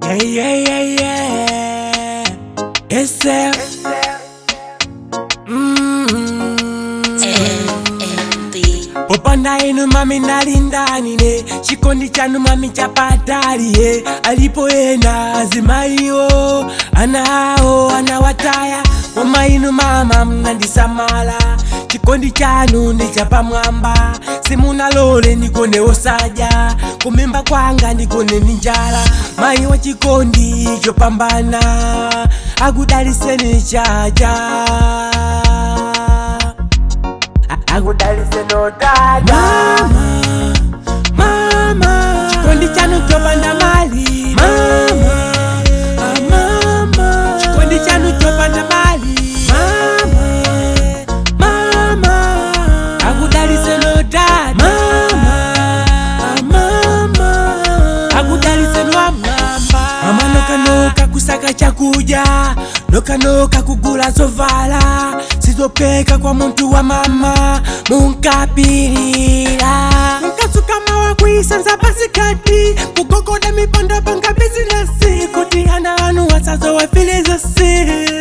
Yeah, yeah, yeah, yeah. Yes, sir. Mm. popanda inu mami nalindanine chikondi chanu mami chapataliye alipo ena azimaiwo anawo anawataya koma inu mama mnandisamala chikondi chanu ndi chapamwamba simunalole ndikone osadya kumimba kwanga ndikone ni njala mayi wa chikondi chopambana akudaliseni chacha akudalise nodada mama, mama. chikondi chanu chopanda mali mama, ah, mama. chikondi chanu chopanda mali mama, mama. akudalise nodada mama, ah, mama. akudalise nwamwamba mama nokanoka kusaka chakuja nokanoka kugula zovala sizopeka kwa muntu wa mama munkapilira nkasukama wakwisanza pasikati kugogoda mipondo panga bizinesi kuti ana anu wasazo wafilizasi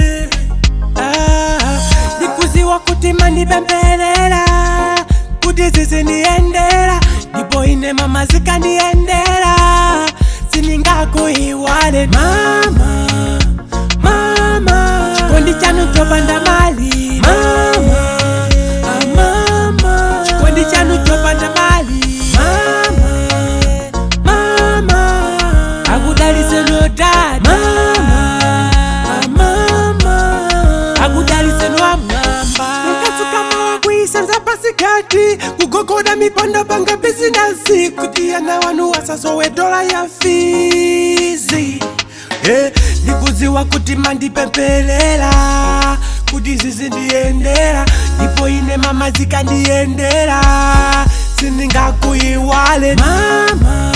ah, ndikuziwa kuti mandipembelela kuti ziziniendera ndipo ine mama zikandiendera siningakuiwale mama mama chikondi chanu chopanda mali mama ah, mama chikondi chanu chopanda mali mama mama akudalise nodada mama ah, mama akudalise nwamwamba nkasukama wakwisanza pasikati kugogoda mipondo panga bizinesi kuti ana wanu wasasowe dola ya fizi Eh, ndikuziwa kuti mandipempelela kuti zizindiendera ndipo ine mama zikandiendera sindingakuiwale mama